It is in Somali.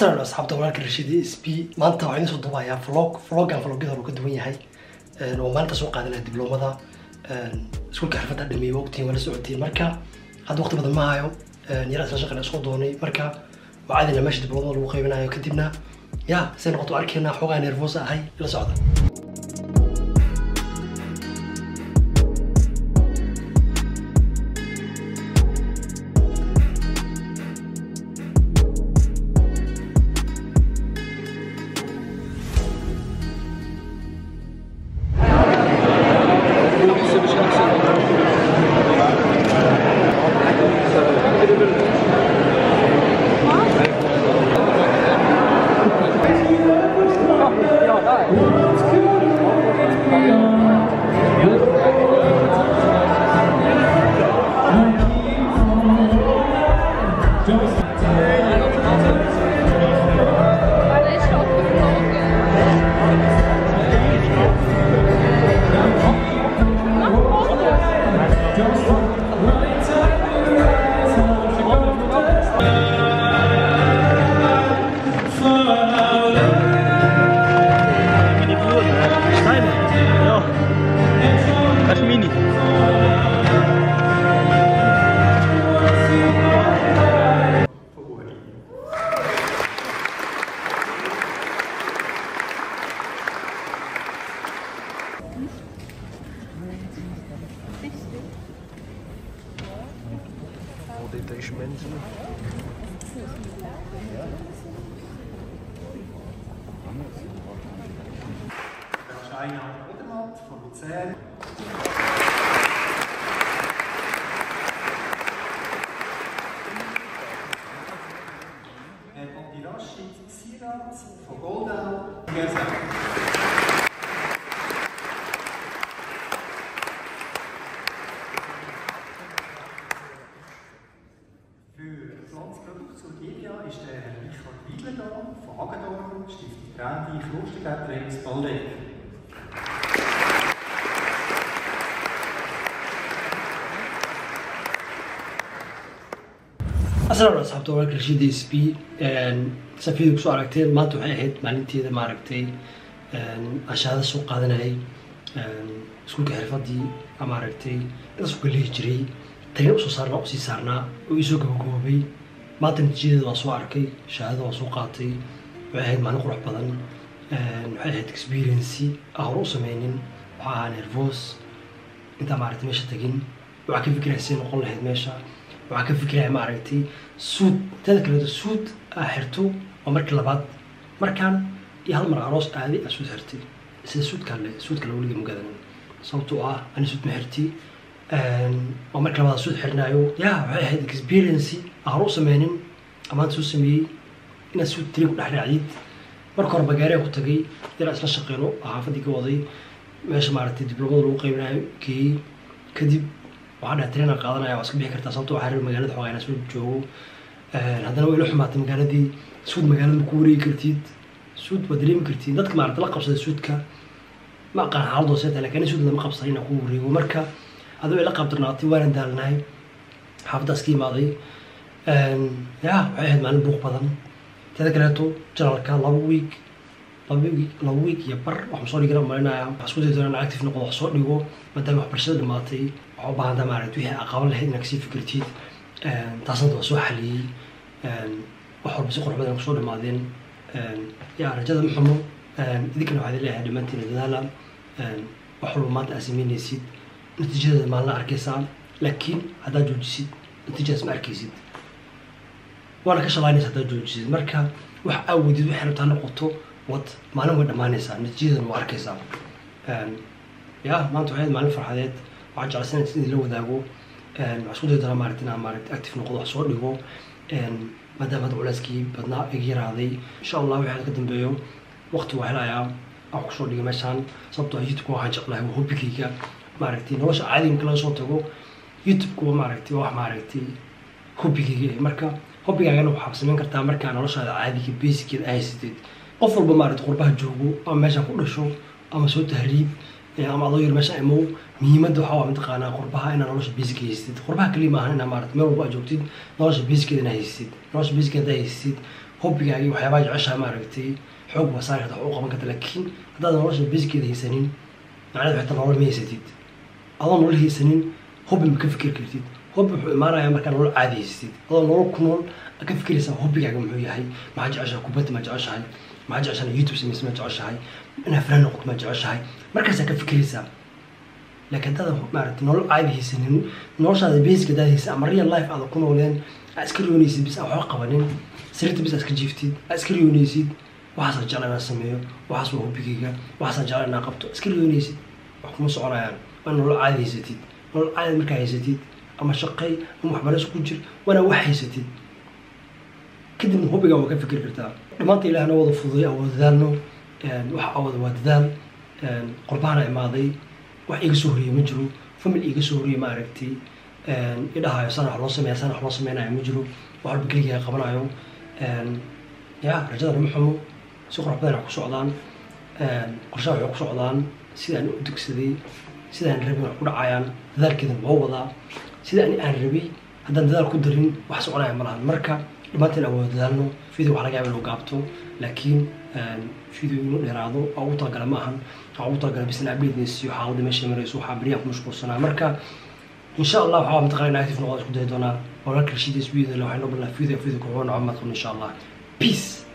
asalan asxaabta walaalka rashidi sb maanta waxaan idiin soo duubayaa vlog vlogan vlogyada uu ka duwan yahay oo maalinta soo qaadanaya dibloomada iskuulka xirfadda dhameeyey waqtigan wala socotiin marka hadda waqti badan ma hayo yara isla shaqan isku doonay marka waa caadina meesha dibloomada lagu qaybinayo kadibna ya say noqoto arkeenaa xoogaa nervous ahay ila socda Mini Bluren, Steine. Ja. Das ist Mini. Detachementen. Scheiner Odermatt von Luzern. Herr Abdirashid Sirat von Goldau. Für Pflanzproduktion Gilia ist der Herr Richard Wiedler da, von Hagedorn, Stiftung Brandy, Klostergärtleins, Baldeck. asalan asxaabta walaalka rashidi sb safiyada kusoo aragteen maanta waxay ahayd maalinteeda maaragtay aan shahaada soo qaadanayay iskuulka xirfadii maaragtay intaas uga lehi jiray tagna usoo saarnaa usii saarnaa oo iisoo gabagoobay maanta natiijadeeda waa soo arkay shahaadada waa soo qaatay waxay ahayd maalin qurux badan waxay ahayd experiency aan hore u sameynin waxaa ahaa nervous intaa maaragtay meesha tagin waxaa ka fikiraya say noqon lahayd meesha waxaa ka fikiraya maaragtay suud tada kaleeto suud aa xirto waa markii labaad markaan iyo hal mar aroos aaday aa suud xirtay sida suudkaan le suudka la weliga magadanin sababtoo ah ani suud ma xirti waa markii labaad suud xirnaayo ya waxay ahayd experiency aan hore u sameynin amaanta soo sameeyey inaad suud tiri ku dhex raacdid marka hore bagaariya ku tagay yaraa isla shaqeyno xaafadii ka waday meesha maaragtay dibloomada lagu qaybinayo geeyey kadib waxaa dhaha trainer qaadanaya waa iska bixi kartaa sababto waxaa reer magaalada xoogaa inaa soo joogo haddana waa ila xumaatay magaaladii suud magaalada ma ku wareegi kartid suud waa dareemi kartid dadka maaragta la qabsada suudka ma aqaan xaaladoo seeta lakin suud lama qabsan inaa ku wareego marka adoo ila qabdarnaatay waana daalnahay xaafaddaas ka imaaday ya waxay ahayd maalin buuq badan teeda kaleeto janalka laba week laba week laba week iyo bar waxaan soo dhigana malinaya waxaan isku dayi doonaa active noqdo wax soo dhigo maadaama waxbarashada dhamaatay waxaa u baahan taha maaragta wixii aa qaban lahayd inaad kasii fikirtid taasna waa soo xaliyey wax walba si qurux badan kusoo dhamaadeen ya rajada ma xumo idinkana waxaa idin leeyahay dhammaantiin dadaala wax walba maanta aad sameynaysid natiijadeeda maalina arkaysaa laakiin haddaad joojisid natiijadaas ma arkaysid waana ka shalaynaysa haddaad joojisid marka wax aawodid waxay rabtaa noqoto wad maalin way dhammaanaysaa natiijadeedana waa arkaysaa ya maanta waxay ahayd maalin farxadeed waxaan jeclaysan in idinla wadaago waxaan isku dayi doonaa maaragta inaan maaragta active noqdo wax soo dhigo maadaama hadda culeyskii badnaa iga yaraaday insha allah wixii ka dambeeyo waqti waa helayaa aan kusoo dhigo meeshaan sababtoo ah youtube waxaan jeclahay waa hobigayga maaragtay nolosha caadiga marka laga soo tago youtube-ku waa maaragtay waa wax maaragtay hobigayga marka hobigaagana waxaa samayn kartaa markaa noloshaada caadiga basickeeda ay haysatid qof walba maaragtay qurbaha joogo ama meeshaan ku dhasho ama soo tahriib ama adoo yar meesha imow muhiimadda waxaa waa mataqaanaa qurbaha inaa nolosha basic haysatid qurbaha kaliya maahan inaa maarata meel walba aad joogtid nolosha basickeeda inaa haysatid nolosha basic haddaa haysatid hobbigaagi waxyaabaha jeceshaha maaragtay xoog baa saari karta wax u qaban karta laakiin haddaad nolosha basikeeda haysanin macnaheed waxay ta nolol ma haysatid adoo nolol haysanin hobbi ma ka fikir kartid hobbi wuxuu imaanayaa markaa nolol caadi haysatid adoo nolol ku nool aad ka fikiraysaa hobbigaaga muxuu yahay maxaa jeceshahay kubadda ma jeceshahay maxaa jeceshahay youtube samaysa ma jeceshahay inaad fanaan noqoto ma jeceshahay markaasaa ka fikiraysaa laakiin haddaad maaragtay nolol caadi haysanin noloshaada basic haddaad haysa ama real life aada ku nooleen aad iska riyoonaysid bis aan waxba qabanin sariirta bis aad iska jiiftid aad iska riyoonaysid waxaasaa jecla inaan sameeyo waxaas waa hobbigayga waxaasaa jecla inaan qabto iska riyoonaysid wax kuma soconayaan waa nolol caadi haysatid nolol caadi markaa haysatid ama shaqay ama waxbarasho ku jir waana wax haysatid kadibna hobbigaa waa ka fikir kartaa dhammaanta ilaahna wada fududay aan wada dadaalno wax awada waa dadaal qorbahana imaaday wax iga soo horiyey ma jiro famil iga soo horiyey ma aragtay idhahayo sana wax loo sameeya sana wax loo sameynayo ma jiro wax walba keligaa qabanayo ya rajada lama xumo si qurux badan wax ku socdaan qorshaha waxay ku socdaan sidaan u dugsaday sidaan rabin wax ku dhacayaan dadaalkeedan loo wadaa sida ani aan rabay haddaan dadaal ku darin wax soconaya ma lahan marka dhammaanteen aan wada dadaalno video wax laga yaaba inuu gaabto laakiin video inuu dheeraado waa ugu talagala ma ahan waa ugu talagala bisna update siiyo xaaladda meesha marayso waxaa beryaha ku mashquulsanaa marka insha allah waxaa mataqana active noqon isku dayi doonaa walaalka rashiid sbiyada waxay noo balnaa video video kuxuu noco madqun insha allah peace